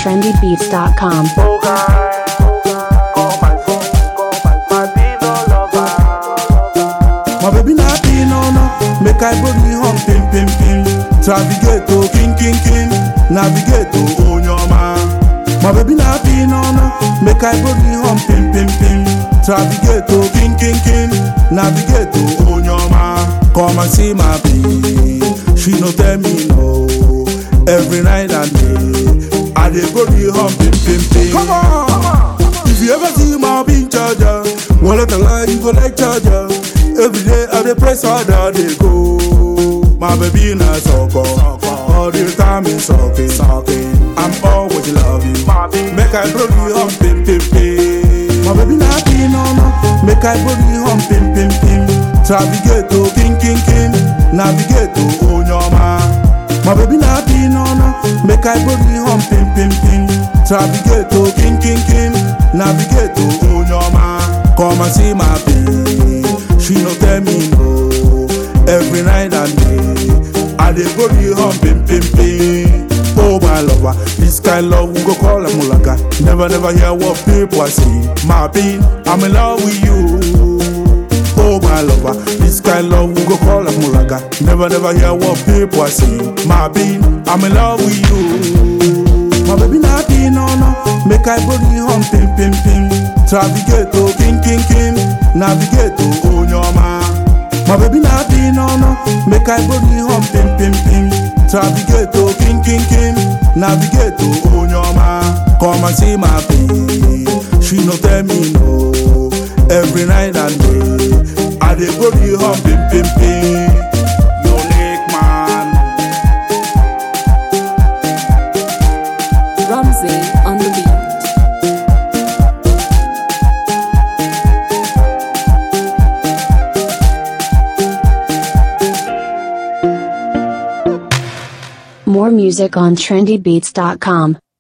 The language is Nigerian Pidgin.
trendybeats.com. Oh God, call my phone, call my my pillow lover. My baby na pin on make I body hum pim pim pim. Navigate to king king king, navigate to onyoma. My baby na pin on make I body hum pim pim pim. Navigate to king king king, navigate to onyoma. Come and see my baby, she no tell me no. Every night and day, I dey body hum pim pim pim. Come on, if you ever see my being charger, one let the line you go like charger. Every day I dey press harder, they go. My baby na sucker, all the time is sucking, sucking. I'm always loving, make I blow you hum pim pim pim. My baby na pin on, make I blow you hum pim pim pim. Navigate to king king king, navigate to onyoma. My baby na pin on, make I blow you hum pim pim pim. Navigate to king king king, navigate to onyoma. Come and see my baby, she no tell me no. Every night and day, I dey go the hum pim pim pim. Oh my lover, this kind love we go call a mulaka. Never never hear what people are saying. My bean, I'm in love with you. Oh my lover, this kind love we go call a mulaga. Never never hear what people are saying. My bean, I'm in love with you. My baby na pin on, make I body hum pim pim pim. Navigate to king king king, navigate to onyoma. My baby na pin on, make I body hum pim pim pim. Navigate to king king king, navigate to onyoma. Come and see my baby, she no tell me no. Every night and day, I dey body hum pim pim pim. Unique man. Ramsey on the beat. More music on trendybeats.com.